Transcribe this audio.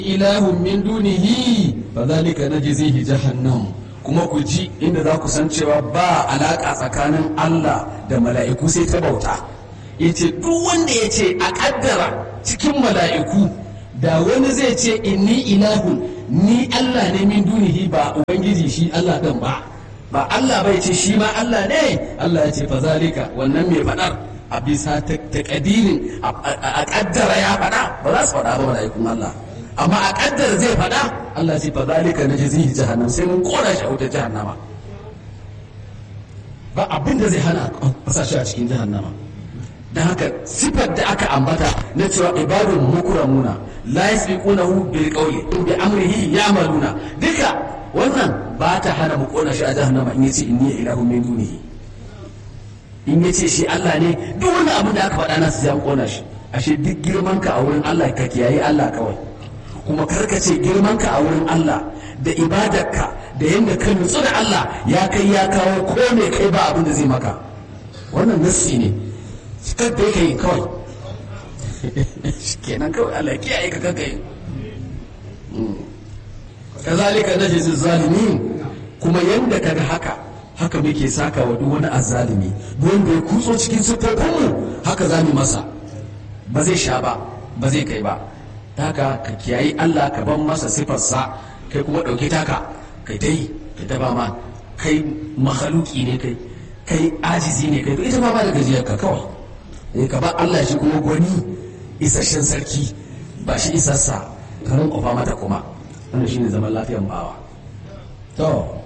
ilahun min dunihi fa zalika najzihi jahannam kuma ku ji inda za ku san cewa ba alaka tsakanin Allah da mala'iku sai ta bauta yace duk wanda yace a kaddara cikin mala'iku da wani zai ce inni ilahun ni Allah ne min dunihi ba ubangiji shi Allah dan ba ba Allah bai ce shi ma Allah ne Allah ya ce fa zalika wannan mai fadar a bisa takadirin a kaddara ya fada ba za su fada ba mala'ikun Allah amma a kaddara zai fada Allah ce fa zalika na jazihi jahannam sai mun kora shi a wutar jahannama ba abin da zai hana a shi a cikin jahannama don haka sifar da aka ambata na cewa ibadun mukramuna la yasbiqunahu bil qawli bi amrihi ya'maluna duka wannan ba ta hana mu kona shi a jahannama in yace inni ilahu min dunihi in yace shi Allah ne duk wannan abin da aka faɗa na su an kona shi ashe duk girman ka a wurin Allah ka kiyaye Allah kawai kuma karkace girman ka a wurin Allah da ibadarka da yadda ka nutsu da Allah ya kai ya kawo ko me kai ba abin da zai maka wannan nassi ne cikar da yake yi kawai kenan kawai Allah kiyaye ka kanka yi kazalika najzi zalimin kuma yanda kaga haka haka muke saka wa duk wani azzalimi duk wanda ya kutso cikin siffofinmu haka za mu masa ba zai sha ba ba zai kai ba haka ka kiyayi Allah ka ban masa sifarsa kai kuma ɗauke taka kai ta yi kai ta ba ma kai mahaluki ne kai kai ajizi ne kai to ita ma ba da gajiyar ka kawai eh ka ba Allah shi kuma gwani isasshen sarki ba shi isassa ka rinƙofa mata kuma wannan shine zaman lafiyan bawa to